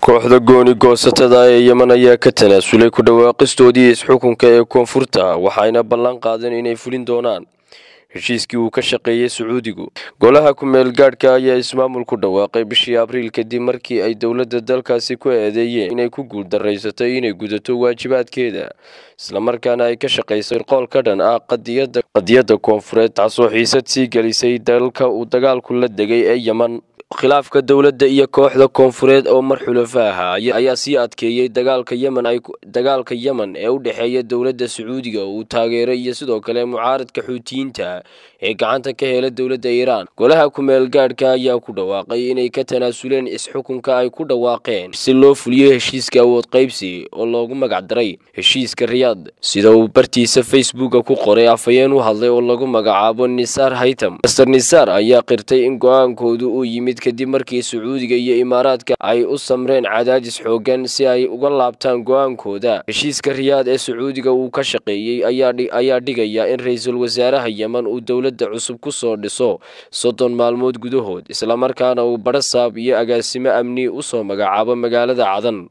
kooxda gooni goosatada ee yeman ayaa ka tanaasulay ku dhawaaqistoodii isxukunka ee koonfurta waxayna ballan qaadeen inay fulin doonaan heshiiskii uu ka shaqeeyey sacuudigu golaha ku-meel gaadhka ayaa ismaamul ku dhawaaqay bishii abriil kadib markii ay dowladda dalkaasi ku eedeeyeen inay ku guuldarraysatay inay gudato waajibaadkeeda islamarkaana ay ka shaqaysay qool ka dhan ah qadiyadda koonfureed taasoo xiisad sii gelisay dalka uu dagaalku la degay ee yeman khilaafka dowladda iyo kooxda koonfureed oo mar xulafa ahaa ayaa sii adkeeyey dagaalka yemen dagaalka yemen ee u dhexeeya dowladda sacuudiga uu taageeray iyo sidoo kale mucaaradka xuutiyiinta ee gacanta ka hela dowladda iiraan golaha ku-meel gaadhka ayaa ku dhawaaqay inay ka tanaasuleen is-xukunka ay ku dhawaaqeen si loo fuliyo heshiiska awood qaybsi oo loogu magacdaray heshiiska riyaad sida uu bartiisa facebooka ku qoray afhayeen u hadlay oo lagu magacaabo nisaar haytam master nisaar ayaa qirtay in go-aankoodu uu yimid kadib markii sacuudiga iyo imaaraadka ay u samreen cadaadis xoogan si ay uga laabtaan go-aankooda heshiiska riyaad ee sacuudiga uu ka shaqeeyey ayaa dhigaya in ra-iisul wasaaraha yemen uu dowladda cusub ku soo dhiso soddon maalmood gudahood islamarkaana uu badhasaab iyo agaasimo amni u soo magacaabo magaalada cadan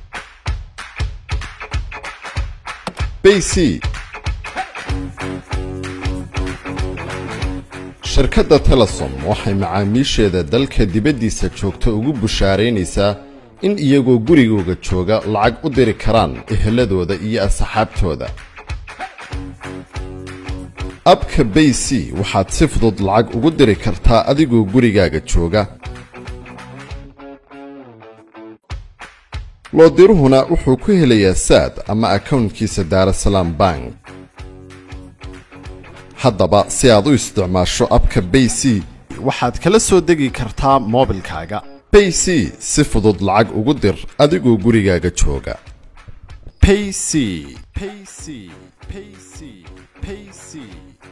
shirkadda telesom waxay macaamiisheeda dalka dibaddiisa joogta ugu bushaaraynaysaa in iyagoo gurigooga jooga lacag u diri karaan eheladooda iyo asxaabtooda abka bay c waxaad si fudud lacag ugu diri kartaa adigoo gurigaaga jooga loodiruhuna wuxuu ku helayaa saad ama akawntkiisa daarasalaam bank haddaba si aad u isticmaasho abka bay c waxaad kala soo degi kartaa moobilkaaga bay c si fudud lacag ugu dir adigoo gurigaaga jooga payc payc payc payc